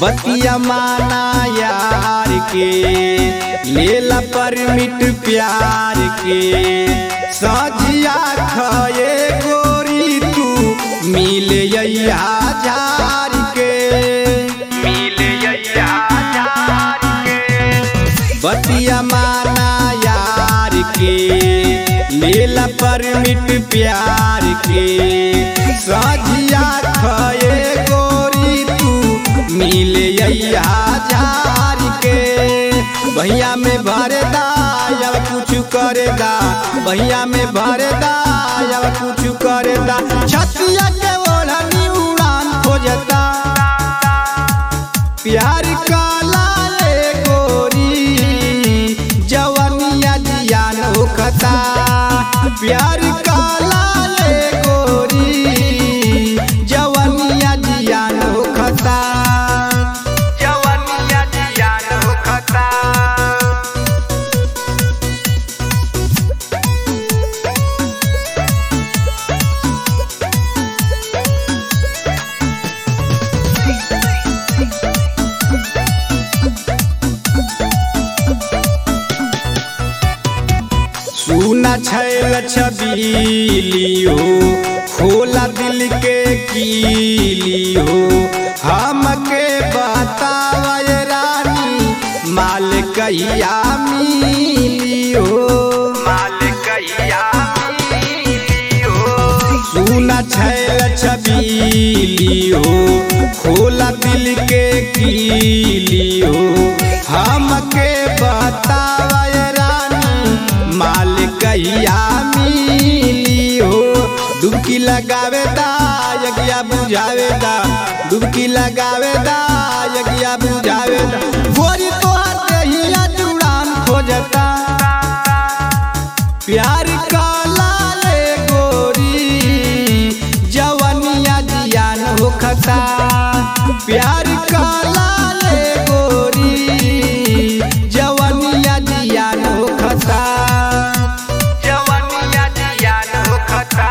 बतिया माना यार के लेला परमिट प्यार के सजिया खये गोरी तू मिल झार के मिल झार के बतिया माना यार के लेला परमिट प्यार के सजिया खये गोरी तू मिल झार के भैया में भरे दा अब कुछ करे दा भैया में भरे दा अब कुछ करे दा छतिया के ओढ़नी उड़ान खोजता प्यार काला ले गोरी जवनिया जियान होखता प्यार काला ले गोरी जवनिया जियान होखता जवनिया जियान होखता सुना छैल छबीली हो खोला दिल के कीली हो हमके बतावा ये रानी माल कहिया मिली हो माल कहिया मिली हो सुना छैल छबीली हो खोला दिल के कीली हो हमके बतावा ये रानी माल कहिया मिली हो डुबकी लगावे दा यगिया बुझावे दा डुबकी लगावे दा यगिया बुझावे दा गोरी तोहर कहिया जुड़ान खोजता प्यार काला ले गोरी जवनिया जियान होखता प्यार काला ले गोरी जवनिया जियान होखता जवनिया जियान होखता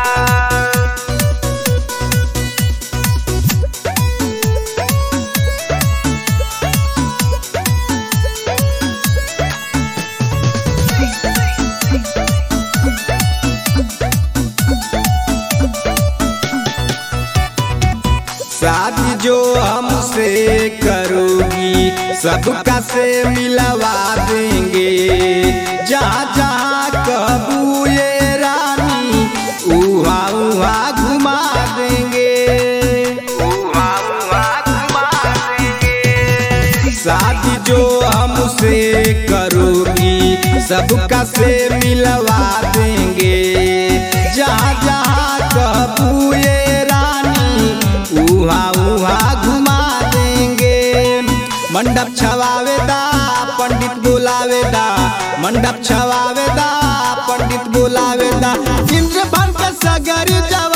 शादी जो हमसे करोगी सबका से मिलवा देंगे जहाँ जहाँ कबू ये रानी उहा उहा घुमा देंगे उहा उहा घुमा देंगे शादी जो हमसे करोगी सबका से मिलवा देंगे जहाँ जहाँ कबू ये रानी उहा उहा घुमा देंगे मंडप छवावे दा पंडित बुलावे दा मंडप छवावे दा पंडित बुलावे दा इंद्र भर के सगर जवा